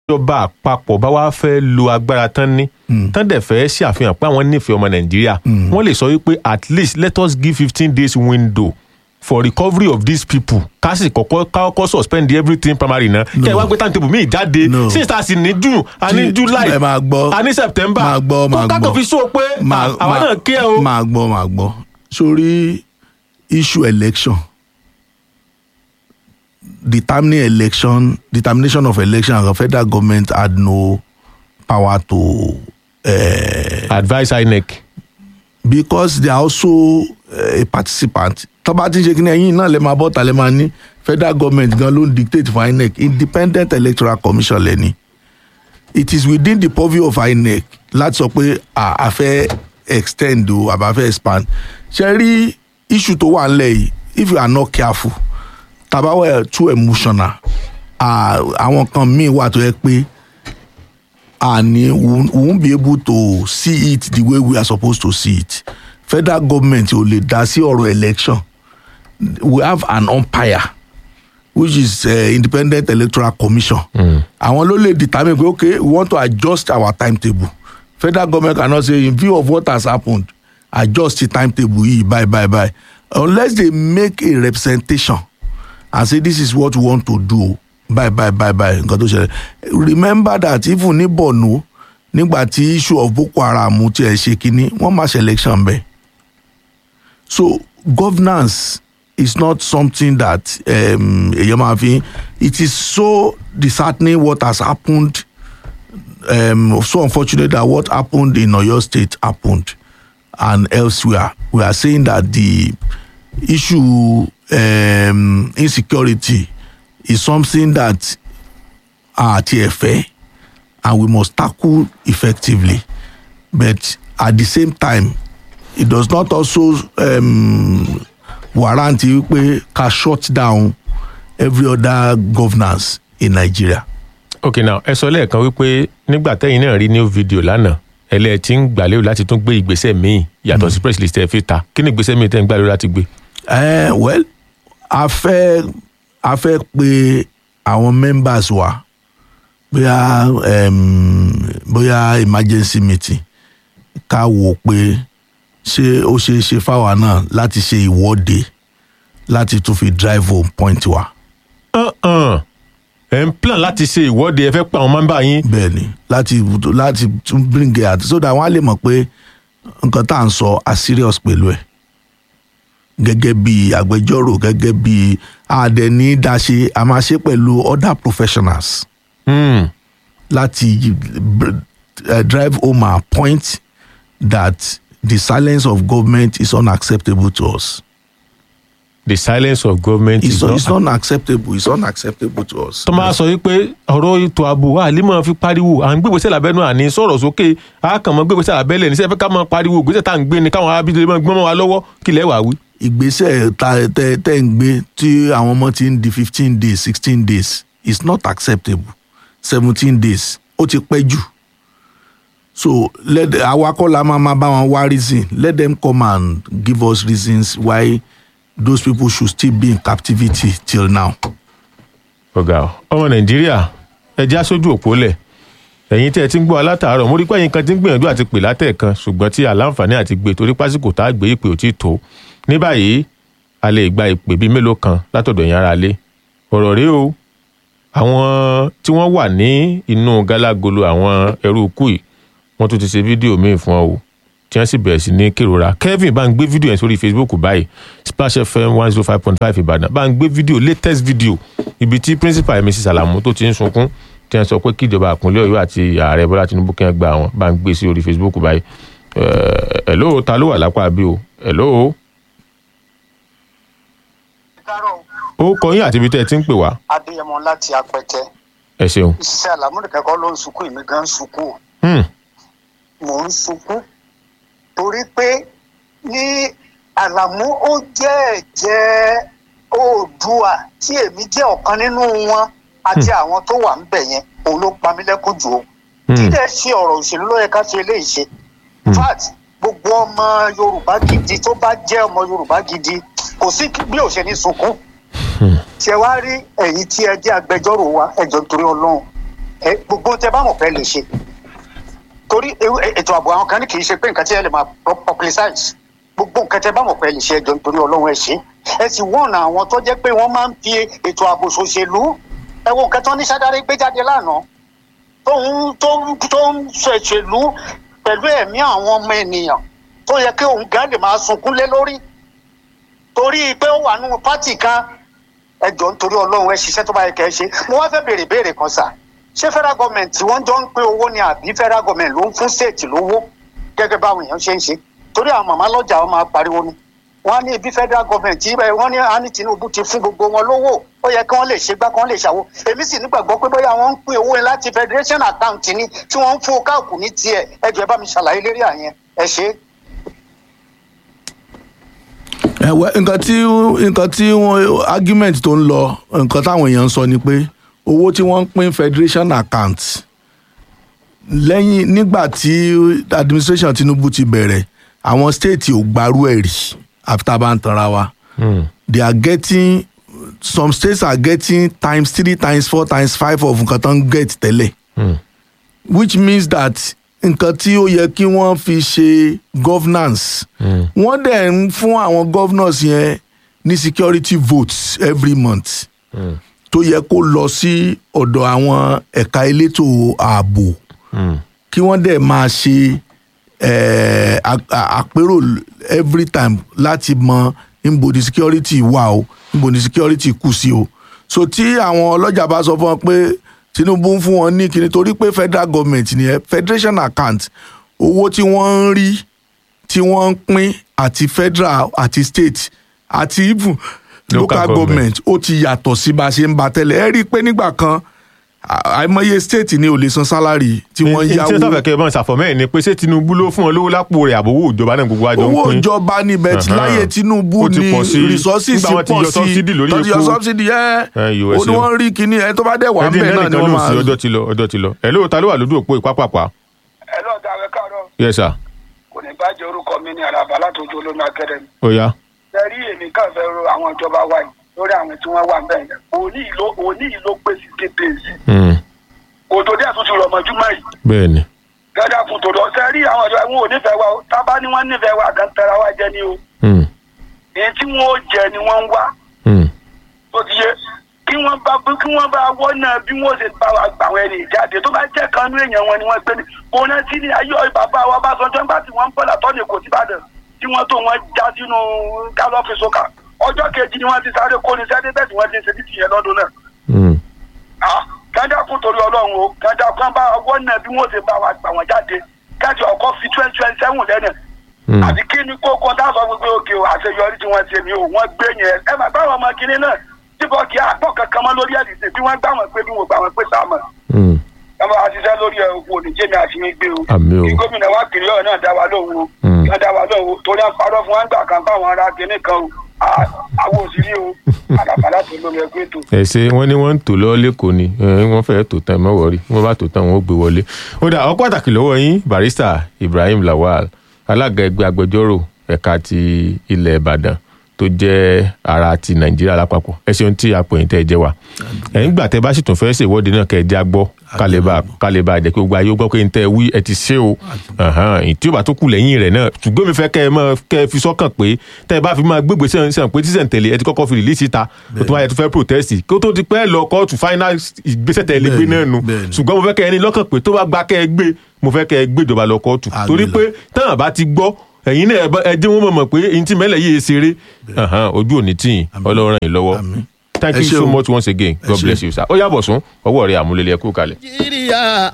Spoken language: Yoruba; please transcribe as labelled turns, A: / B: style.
A: ìjọba àpapọ̀ bá wá fẹ́ lo agbára tán ní tán dẹ̀ fẹ́ ṣàfihàn pé àwọn nífẹ̀ẹ́ ọmọ nàìjíríà wọ́n lè sọ wípé at least let us give fifteen days window for recovery of these people ká sì kọ́kọ́ ká kọ́kọ́ suspend everything primary náà kí ẹ wá gbé timetable míì jáde
B: No.
A: since a sì ní june a ní
B: Tí-
A: july
B: ẹ máa gbọ́.
A: a ní september
B: Máa gbọ́, máa
A: kó kákò
B: gbọ́.
A: fi sọ pé
B: máa
A: àwa
B: máa-
A: náà kí ẹ o.
B: máa gbọ́ máa gbọ́ sórí issue election determining election determination of election the federal government had no power to uh,
A: advice inec.
B: because they are also uh, a participant tó bá ti ń ṣe kí ni ẹ̀yin náà lè máa bọ́ ta lè máa ní federal government gan ló ń dictate for inec independent electoral commission lẹ́ni it is within the purview of inec láti sọ pé a a fẹ́ extend o àbá fẹ́ expand ṣe rí issue tó wà nílẹ̀ yìí if you are not careful tàbá wẹ̀ too emotional ah, àwọn kan míì wà tó yẹ pé and we won't- we won't be able to see it the way we are supposed to see it federal government ò lè dá sí ọ̀rọ̀ election we have an umpire which is uh, independent electoral commission àwọn ló lè determine pé okay we want to adjust our timetable federal government cannot say in view of what has happened adjust the timetable yìí bye bye bye unless they make a representation and say this is what we want to do bye bye bye bye nǹkan tó ṣẹlẹ̀ remember that even ní borno nígbà tí issue of boko haram ti ẹ̀ ṣe kínní wọ́n máa ṣe election bẹ́ẹ̀ so governance is not something that um, èyàn máa fi it is so disheartening what has happened um, so unfortunate that what happened in oyo state happened and elsewhere we are saying that the issue um, insecurity is something that are TFA and we must tackle effectively. But at the same time, it does not also um, warrant wípé ká shut down every other governance in Nigeria.
A: ok now ẹ sọ lẹ́ẹ̀kan wípé nígbà tẹ́yìn náà rí new video lánàá ẹlẹ́ tí ń gbàlérò láti tún gbé ìgbésẹ̀ míì yàtọ̀ sí press list ẹ̀ fi ta kí ni ìgbésẹ̀ míì tẹ́ ń gbàlérò láti gbé.
B: Uh, well, a fẹ́ a fẹ́ pe àwọn members wa bóyá um, bóyá emergency meeting ká wò pé ṣé ó ṣeé ṣe fáwa náà láti ṣe ìwọ́de láti tún fi drive home point wa.
A: Uh-uh. ẹ̀ ń plan láti ṣe ìwọ́de ẹ fẹ́ pa àwọn mọ́ńbà yín
B: bẹ́ẹ̀ni láti láti tún bring it out so that wọ́n á lè mọ̀ pé nǹkan tá à ń sọ a serious pẹ̀lú ẹ̀ gẹ́gẹ́ bí agbẹjọ́rò gẹ́gẹ́ bí àdẹ̀ní dáṣe a máa ṣe pẹ̀lú other professionals
A: Hmm.
B: láti uh, drive home our point that the silence of government is unacceptable to us.
A: the silence of government
B: It's,
A: is
B: not,
A: not.
B: it's not unacceptable. It's unacceptable to us.
A: tó máa sọ wípé ọ̀rọ̀ ètò ààbò àlímọ̀ fi pariwo à ń gbégbèsè lábẹ́nu àní sọ̀rọ̀ sókè a kàn mọ́ gbégbèsè lábẹ́lẹ̀ ní sẹ́fẹ́ ká máa pariwo gbèsè tá à ń gbé ni káwọn arábìnrin máa gbọ́n mọ́ wa lọ́wọ́ kí lẹ́ wàá wí.
B: ìgbésẹ̀ ta- tẹ tẹ ń gbé tí àwọn ọmọ ti ń di fifteen days sixteen days is not acceptable seventeen days ó ti pẹ́ jù so let awakọ̀ la máa máa bá wọn wá reason let them come and give us reasons why those people should still be in captivity till now.
A: ọ̀gá ọ ọmọ nàìjíríà ẹ já sójú òpó lẹ̀ ẹ̀yin tí ẹ ti ń gbọ́ alátàárọ̀ mo rí pé ẹ̀yin kan ti ń gbìyànjú àti pè látẹ̀ẹ̀kan ṣùgbọ́n tí àlàǹfààní àti gbé torí pásíkò tá a gbé ìpè ò tí tó ní báyìí a lè gba ìpè bíi mélòó kan látọ̀dọ̀ yẹn ara lé ọ̀rọ̀ rèé o àwọn tí wọ́n wà ní inú gálágolo àwọn ẹrú ikú yìí wọ́n tún ti ṣe fídíò míì fún ọ o tí wọ́n sì bẹ̀rẹ̀ sí ní kérora kevin bá ń gbé fídíò yẹn sórí facebook báyìí splash fm one zero five point five ìbàdàn bá ń gbé fídíò latest video ibi tí principal mrs salamu tó ti ń sunkún tí wọ́n sọ pé kíjọba àpínlẹ̀ ọ̀yọ́ àti ààrẹ bọ́lá tinubu kí wọ́n gba àwọn bá ń gbé sí orí facebook báyìí ẹ̀ ẹ̀ lóò ta ló wà lápá bí o ẹ̀ lóò
C: kárọ̀
A: ó kọ yín àti ibi tẹ́ ẹ ti ń pè wá
C: adéyẹmọ láti apẹtẹ
A: ẹ ṣeun.
C: ìṣiṣẹ́ àlámúdìkẹ́kọ̀ọ́ ló ń sunkún èmi gan ń sunkún o
A: Hmm.
C: mò ń sunkún torí pé ní àlàmú ó jẹ́ ẹ̀jẹ̀ oòdùà tí èmi jẹ́ ọ̀kan nínú wọn àti àwọn tó wà ń bẹ̀ yẹn òun ló pa mí lẹ́kún jù o
A: Hmm.
C: kí dẹ̀ ṣe ọ̀rọ̀ òṣèlú ló yẹ ká fi eléyìí ṣe in fact gbogbo ọmọ yorùbá gidi tó bá jẹ́ ọmọ yorùbá gidi kò sí bí ò ṣe ní sunkún ṣe wá rí ẹ̀yin tí ẹ jẹ́ agbẹjọ́rò wa ẹ̀jọ̀ nítorí ọlọ́run ẹ gbogbo tẹ bá mọ̀ pé lè ṣe torí ewu- e- ètò ààbò àwọn kan ní kì í ṣe pé nǹkan tí ẹ lè máa pu- publicize gbogbo nǹkan tẹ bá mọ̀ pé lè ṣe ẹjọ́ nítorí ọlọ́run ẹ ṣe ẹ sì wọ́n àwọn tó jẹ́ pé wọ́n máa ń fi ètò ààbò ṣòṣèlú ẹ wo nǹkan tó ní sádáré gbé jáde lánàá tó ń tó ń tó ń ṣèṣèlú pẹ̀lú ẹ̀mí àwọn ọmọ ènìyàn tó yẹ kí òun gan lè máa sunkún lé lórí torí pé ó wà nínú pátì kan ẹ jọ nítorí ọlọ́run ẹ ṣiṣẹ́ tó bá yẹ kẹ́ ẹ ṣe mo wá fẹ́ béèrè béèrè kan sà ṣé federal government tí wọ́n jọ ń pín owó ni àbí federal government ló ń fún state lówó gẹ́gẹ́ báwọn èèyàn ṣe ń ṣe torí àwọn màmá lọ́jà wọn máa pariwo ni wọ́n á ní ibi federal government tí wọ́n ní á ní Tinubu ti fún gbogbo wọn lówó ó yẹ kí wọ́n lè ṣe gbá kí wọ́n lè ṣàwo èmi sì nígbàgbọ́ pé bóyá wọ́n ń pín owó yẹn láti federation account ni tí wọ́n ń fún káàkù ní tiẹ̀ ẹ jọ̀ọ́ ẹ bá mi ṣàlàyé lérí àyẹn ẹ ṣe é.
B: ẹ̀wẹ́ nǹkan tí nǹkan tí wọ́n argument tó ń lọ nǹkan táwọn èèyàn ń sọ ni pé owó tí wọ́n ń pín federation account lẹ́yìn nígbà tí administration Tinubu ti bẹ̀rẹ̀ àwọn state ò gbarú ẹ̀ rí àfi tá a bá ń tanra wa they are getting some states are getting times three times four times five of nǹkan tó ń get tẹ́lẹ̀ which means that nǹkan tí ó yẹ kí wọ́n fi ṣe governance wọ́n dẹ̀ ń fún àwọn governors yẹn ní security votes every month tó yẹ kó lọ sí ọ̀dọ̀ àwọn ẹ̀ka elétò ààbò kí wọ́n dẹ̀ máa ṣe eh, a- a- àpérò every time láti mọ níbo ni security wà o níbo ni security kù sí o so tí àwọn ọlọ́jà bá sọ fún wọn pé Tinubu ń fún wọn ní kíni torí pé federal government nìyẹn federation account owó tí wọ́n ń rí tí wọ́n ń pín àti federal àti state àti even
A: Local
B: local
A: government.
B: government ó ti yàtọ̀ sí bá a ṣe ń ba tẹ́lẹ̀ ẹ rí i pé nígbà kan à- àìmọye state ni ò lè san salary tí wọ́n
A: tí ó
B: yáwó
A: tọ́fẹ̀ kẹ́ ẹ bá ń ṣàfọ̀mọ́ ẹ̀ ni pé ṣé Tinubu ló fún ọ lówó lápò rẹ̀ àbówó ìjọba náà gbogbo àjọ ń
B: owó
A: pín
B: ìjọba níbẹ̀ tí
A: Ahan.
B: láyé Tinubu
A: Ó ti
B: ni
A: pọ̀ sí.
B: resources
A: Nígbà wọn ti
B: pọ̀
A: yọ
B: sí
A: subsidy lórí
B: tó ti yọ
A: epo.
B: subsidy yẹn
A: Ẹ,
B: ó
A: USA.
B: ní wọ́n rí kíní ẹ tó bá dẹ̀ wà ń
A: ẹdín
B: bẹ̀ náà ni
A: lẹ́nìkan
B: wọ́n
A: ló
B: máa
A: sí ọjọ́ ti lọ ọjọ́ ti lọ ẹ̀ lóòótọ́ ló wà lójú òpó ìpápàpá
D: ẹ lọ́ọ̀ dá ẹ káàárọ̀
A: yes sir
D: kò ní bàjẹ́ orúkọ mi ní àràbà látòjú olómi akademi.
A: ó yá
D: ẹ rí èmi kàn fẹ́ ro àwọn ìjọba wa yìí lórí àwọn tí wọ́n wà bẹ́ẹ̀ yẹn òní yìí ló òní yìí ló pé sixty days
A: Mm,
D: òtò díẹ̀ tún ti rọ̀ mọ́júmọ́ yìí
A: bẹ́ẹ̀ ni
D: gẹ́gẹ́ fún tòdò ṣe rí àwọn ìjọba wọn ò nífẹ̀ẹ́ wa o tábà ní wọ́n nífẹ̀ẹ́ wa kan tẹ̀ra wa jẹ ni o
A: Mm,
D: èyí tí wọ́n ó jẹ ni wọ́n ń wá
A: mm,
D: tó ti yé kí wọ́n bá kí wọ́n bá wọ́nà bí wọ́n ṣe bá wa gbà àwọn ẹni ìjáde tó bá jẹ́ kan ní èèyàn wọn ni wọ́n gbé ní òun náà sí ní ayé bàbá wa bá sọjọ́ nígbà tí wọ́n ń bọ̀là tọ́ni kò sí Ìbàdàn tí wọ́n tó wọ́n já sínú gálọ́ọ̀fì sókà ọjọ́ kejì ni wọ́n ti sáré kó ní sẹ́dí bẹ́ẹ̀ tí wọ́n ti ń ṣe títì yẹn lọ́dún náà
A: mm,
D: Ah, kájà kún torí ọlọ́run o kájà kún bá wọ́nà bí wọ́n ṣe bá wa gbà wọ́n jáde kájà ọkọ̀ fi twenty twenty seven lẹ́nà
A: mm.
D: àti kí ni kókó dáàbò gbogbo òkè o àṣeyọrí tí wọ́n ṣe ni o wọ́n gbé yẹn ẹ máa báwọn ọmọ kìnínní náà síbọ̀ kí àpọ̀ kankan mọ́ lórí ẹ̀dìsẹ̀ bí wọ́n gbà wọ́n pé bí wọ́n gbà wọ́n pé sáàmù
A: Mm.
D: ẹ máa ṣiṣẹ́ lórí ẹ̀ òkú oníjẹ́mi àti mi gbé o
A: Àmín o.
D: kí gómìnà wa kiri ọ̀rọ̀ náà dá wa lóhùn o
A: Mm.
D: náà dá wa lóhùn o torí à ń parọ́ fún wa ń gbà kan báwọn ará kìnínní kan o À- àwọn òsìrí o àlàbàlà tó lórí ẹgbẹ́ ètò.
A: ẹ ṣe wọn ní wọn ń tò lọ lẹkọọ ni ẹ, wọn fẹẹ tò tán ẹ má wọrí wọn bá tò tán wọn ó gbé wọlé. ó dà ọ pàtàkì lọ́wọ́ yín barista Ibrahim Lawal alága ẹgbẹ́ agbẹjọ́rò ẹ̀ka ti ilẹ̀ Ìbàdàn tó jẹ́ ara ti Nàìjíríà lápapọ̀ ẹ ṣeun tí apòyìn tẹ́ ẹ jẹ́ wa. ẹ̀yin gbà tẹ́ bá sì tún fẹ́ ṣèwọ́de náà kẹ́ ẹ já gbọ́ kálíbà kálíbà jẹ́ kí gbogbo ayé ó gbọ́ pé n tẹ́ ẹ wí ẹ ti ṣe o Ahan, èyí tí ó bá tó kù lẹ́yìn rẹ̀ náà ṣùgbọ́n mi fẹ́ kẹ́ ẹ máa kẹ́ ẹ fi sọ́kàn pé tẹ́ ẹ bá fi máa gbégbé sẹ́yìn sẹ́yìn pé tíṣẹ̀ ń tẹ̀lé ẹ ti kọ́kọ́ fi rìlíìsì ta ó tún wáyé tó fẹ́ protest kí ó tó ti pẹ́ lọ kóòtù final ìgbésẹ̀ tẹ̀ lé gbé
B: Bẹ́ẹ̀ni,
A: náà nu
B: bẹ́ẹ̀ni.
A: ṣùgbọ́n mo fẹ́ kẹ́ ẹ ní lọ́kàn pé tó bá gba kẹ́ ẹ gbé mo fẹ́ kẹ́ ẹ gbé ìjọba lọ kóòtù
B: Àgbè
A: torí
B: lọ.
A: pé táwọn bá ti gbọ́ ẹ̀yin náà ẹ bá- ẹ jẹ́ wọ́n mọ̀ mọ̀ pé ẹ̀yin tí mẹ́lẹ̀ yìí ṣeré Ahan, ojú òní tì yín ọlọ́run yìí lọ́wọ́
B: Àmín.
A: thank
B: Ẹ
A: you
B: ṣé
A: so
B: o.
A: much once again god
B: ṣé.
A: bless you sir ó yàbọ̀ sún ọwọ́ rẹ̀ àmúlẹ̀lẹ̀ ẹ̀kú kalẹ̀.
E: nàìjíríà